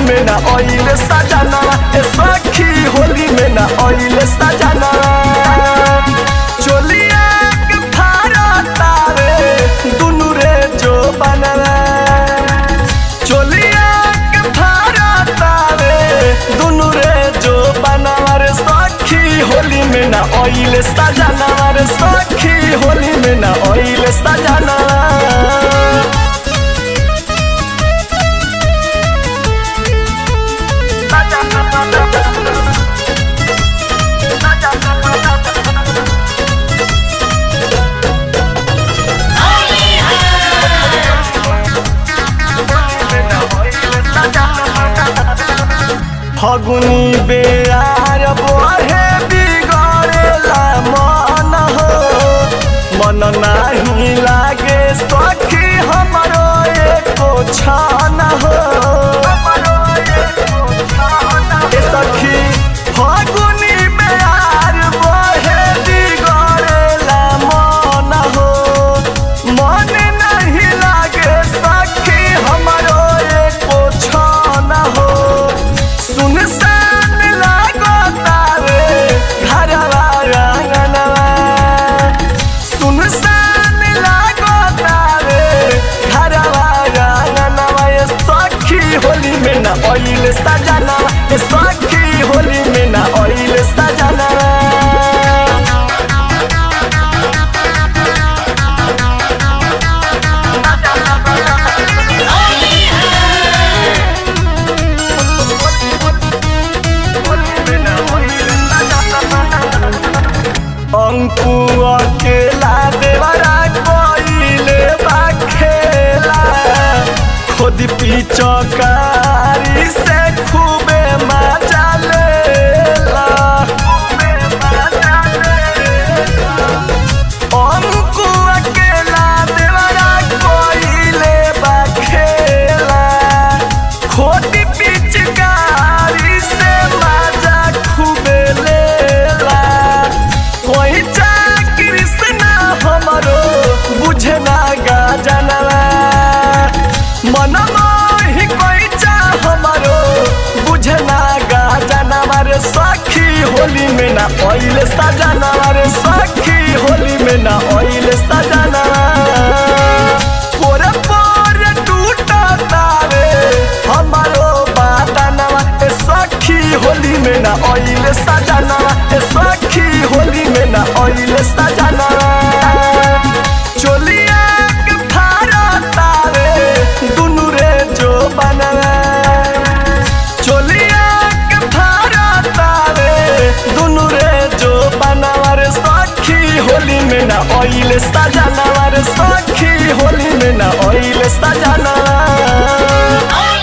में ना ऑयल सजाना ए सखी होली में ना ऑयल सजाना चोलिया के फारा तारे दुनु रे जो बनवा चोलिया के फारा तारे दुनु रे जो बनवा रे सखी होली में ना ऑयल सजाना रे सखी होली में ना ऑयल सजाना फगुनी बेयार बहे बिगड़ेला मन हो मन नाही लागे सखी हमरो एको छान हो ए सखी फगुनी बेयार बहे बिगड़ेला मन हो मन नहीं लागे सखी हमरो एको छान हो सुनसान लागो तारे घरवा आंगनवा सुनसान लागो तारे घरवा आंगनवा ये सखी होली में ना ऑयल सजाना ये सखी होली में ना ऑयल सजाना अंकु अकेला देवरा कोइले बा खेला खुद पिचकारी से खूबे मजा लेला अंकु अकेला देवरा कोइले बा खेला खुद पिचकारी से मजा खूबे लेला कोई चा कृष्णा हमरो बुझे ना गा जनवा मन मोहि कोई चा हमरो बुझे ना गा जनवा रे सखी होली में ना ऑयल सजाना रे सखी होली में ना ऑयल सजाना पोरे पोरे टूटा तारे हमारो बातनवा ए सखी होली में ना ऑयल सजाना ए सखी होली में ना ऑयल सजाना चोलिया के फारा तारे दुनु रे जो बनवा चोलिया के फारा तारे दुनु रे जो बनवा रे सखी होली में ना ऑयल सजाना रे सखी होली में ना ऑयल सजाना